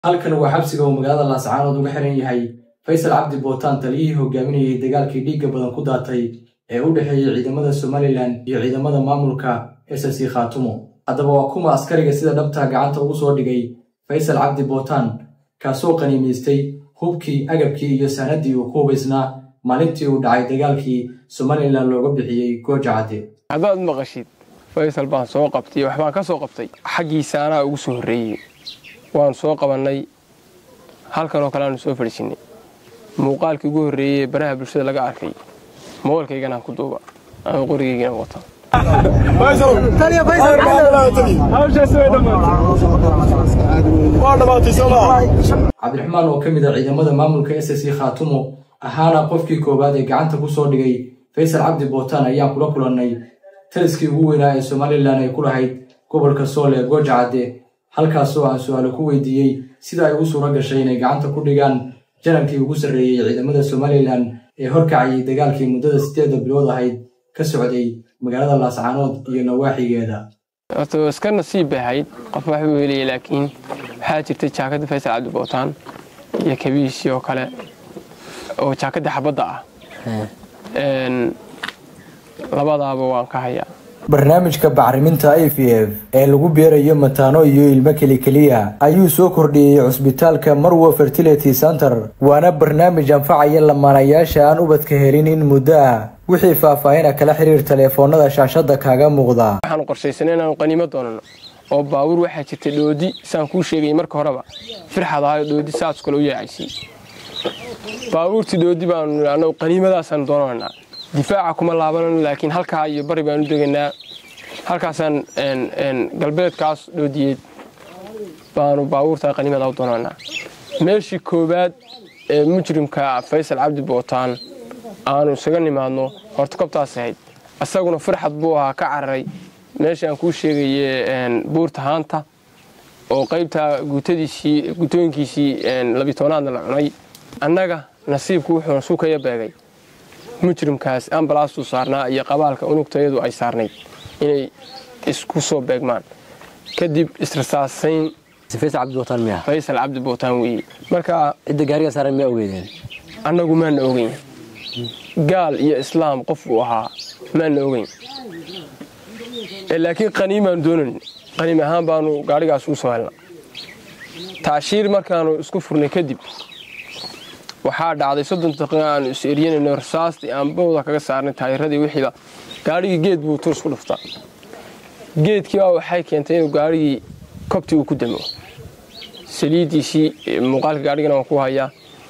halkan waa xabsiga uu magaalada laascaanood uga xiran yahay faysal cabdi bootaan taliyihii hogaaminayay dagaalkii dhiigga badan ku daatay ee u dhexeeyey ciidamada somalilan iyo ciidamada maamulka ssc khaatumo haddaba waa kuma askariga sida dhabtaa gacanta ugu soo dhigay faysal cabdi bootaan kaasoo qaniimaystay hubkii agabkii iyo saanadii uu ku hubaysnaa maalintii uu dhacay dagaalkii somalilan looga bixiyey gooja cadde haddaad maqashid faysal baan soo qabtay waxbaan ka soo qabtay xaggiisa anaa ugu soo horreeyey waan soo qabannay halkan oo kale aanu soo fadhiisinnay muuqaalkii ugu horreeyey ee baraha bulshada laga arkay mobalkayganaan ku duuba ama qorigaygana wata cabdiraxmaan oo ka mid a ciidamada maamulka ssc khaatumo ahaana qofkii koowaad ee gacanta ku soo dhigay faysal cabdi bootaan ayaan kula kulannay taliskii ugu weynaa ee somalilan ay ku lahayd gobolka sool ee gooja cadde halkaasoo aan su-aalo ku weydiiyey sida ay ugu suuro gashay inay gacanta ku dhigaan janankii ugu sarreeyey ciidamada somalilan ee horkacayay dagaalkii muddada siddeedda bilood ahayd ka socday magaalada laascaanood iyo nawaaxigeeda horta iska nasiib bay ahayd qof wax buu helaya laakiin waxaa jirtay jaakadda faysal cabdi bootaan iyo kabiishii oo kale oo jaakadda xabadda ah labadaaba waan ka hayaa barnaamijka bacriminta i v f ee lagu beerayo mataano iyo ilmo kelikeliya ayuu soo kordhiyey cusbitaalka marwo fertility center waana barnaamij anfacaya lamaanayaasha aan ubadka helin in muddo ah wixii faahfaahina kala xiriir taleefoonada shaashada kaaga muuqda waxaanu qorshaysanay inaanu qaniimo doonano oo baabuur waxaa jirtay dhoodi saan kuu sheegay marka horeba firxad ahayo dhoodi saas kale u yeecaysay baabuurtii dhoodi baanu anagu qaniimadaasaan doonanaa difaaca kuma laabanano laakiin halkaa iyo bari baanu degaynaa halkaasaan galbeedkaas dhoodiyeed baanu baabuurtaa qaniimada u doonanaa meeshii koowaad ee mujrimka faysal cabdi bootaan aanu isaga nimaadno horta kobtaas ahayd isaguna firxad buu ahaa ka cararay meeshii aan kuu sheegaye buurta haanta oo qaybtaa guutadiisii guutooyinkiisii labitoonaadna la cunay annaga nasiibku wuxuuna sukaya beegay mujrimkaas ambalaastuu saarnaa iyo qabaalka unugtayadu ay saarnayd inay isku soo beegmaan kadib israsaasayn faysal cabdi bootaan weeye marka cidda gaariga saaran miyaa ogeydeen annagu maana ogeyn gaal iyo islaam qof uu ahaa maana ogeyn laakiin qaniimaanu doonan qaniim ahaan baanu gaadhigaas ugu soo helna taashiir markaanu isku furnay kadib waxaa dhacday soddon daqiiqa aanu is eryanayno rasaastii aan bowda kaga saarnay taayiradii wixiiba gaadhigii geed buu tuurs ku dhufta geedkiibaa waxay keentay inuu gaadhigii kobtii uu ku damo saliiddiisii muuqaalka gaadhigana waan ku hayaa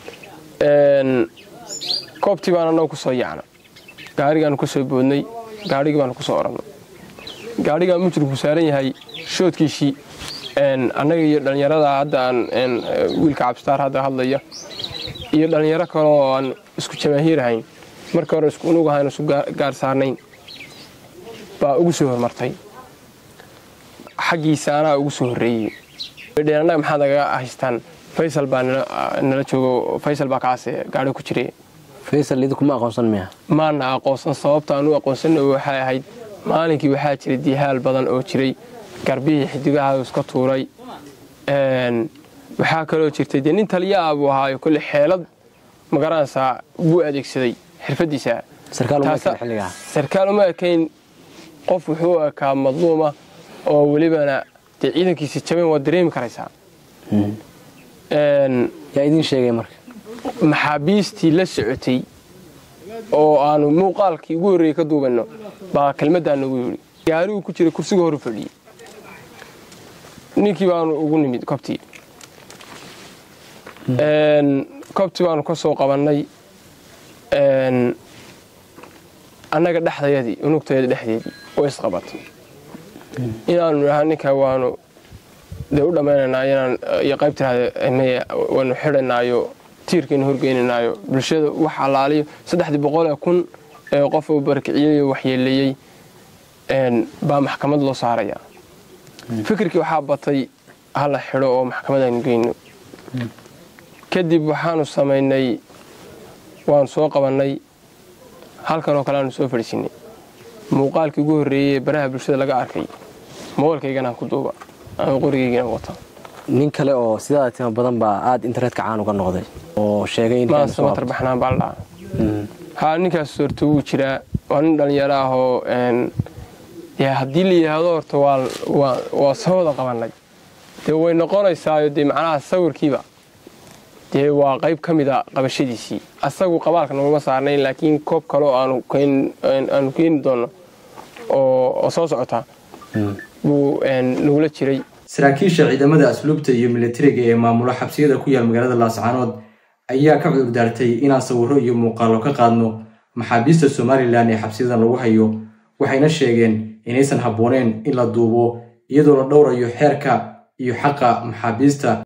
koobtii baan annagu ku soo yacna gaadhigaanu ka soo boodnay gaadhigii baanu ku soo orannay gaadhigaa mujrimku saaran yahay shoodkiisii annaga iyo dhallinyarada hadda aan wiilka cabsitaar hadda hadlaya iyo dhallinyaro kale oo aan isku jamaahiir ahayn marka hore isku unug ahayn isu gaar saarnayn baa ugu soo hormartay xaggiisa anaa ugu soo horreeyey annaga maxaad nagaga haystaan faysal baa nala joogo faysal baa kaase gaadhi ku jiray faysal idinkuma aqoonsan miya maana aqoonsan sababta aan u aqoonsana waxay ahayd maalinkii waxaa jiray dihaal badan oo jiray garbihii xidigaha iska tuuray waxaa kaloo jirtay dee nin taliya ah buu ahaayo kolle xeelad magaranaysaa wuu adeegsaday xirfadiisa sarkaal uma ekayn qof wuxuu ekaa madluuma oo welibana dee ciidankiisa jaban waad dareemi karaysaa yaa idiin sheegay marka maxaabiistii la socotay oo aanu muuqaalkii ugu horreeyey ka duubanno baa kelmaddaa nagu yidhi gaariguu ku jiray kursiga horu fadhiyey ninkii baanu ugu nimid kobtii kobtii baanu ka soo qabannay annaga dhexdayadii unugtayada dhexdeedii oo isqabatay inaanu idhaha ninka waanu dee u dhammaynaynaa inaan iyo qayb tiraahda waanu xidhanaayo tiirkaynu horgeynaynaayo bulshada wax allaaliyo saddexdii boqol ee kun ee qof uu barakiciyey oo waxyeeleeyey baa maxkamad loo saaraya fikirkii waxaa batay hala xidho oo maxkamad aynu geyno kadib waxaanu samaynay waanu soo qabannay halkan oo kale aanu soo fadhiisinnay muuqaalkii ugu horreeyey ee baraha bulshada laga arkay mobalkayganaan ku duuba ama qorigaygana wata nin kale oo sidaada tima badan baa aada internetka caan uga noqday oo sheegay in maasa matar baxnaan baa la dhahaa haa ninkaas horta wuu jiraa waa nin dhallinyaro ah oo dee haddii la yidhaahdo horta waa soo wada qabannay dee way noqonaysaayo dee macnaha sawirkiiba dee waa qayb ka mida qabashadiisii asagu qabaalka naguma saarnayn laakiin koob kaleo aanu keeni doonno oo soo socotaa buu nagula jiray saraakiisha ciidamada asluubta iyo militariga ee maamula xabsiyada ku yaal magaalada laascaanood ayaa ka cudur daartay inaan sawirro iyo muuqaallo ka qaadno maxaabiista somalilan ee xabsiyadan lagu hayo waxayna sheegeen inaysan habbooneen in la duubo iyadoo la dhowrayo xeerka iyo xaqa maxaabiista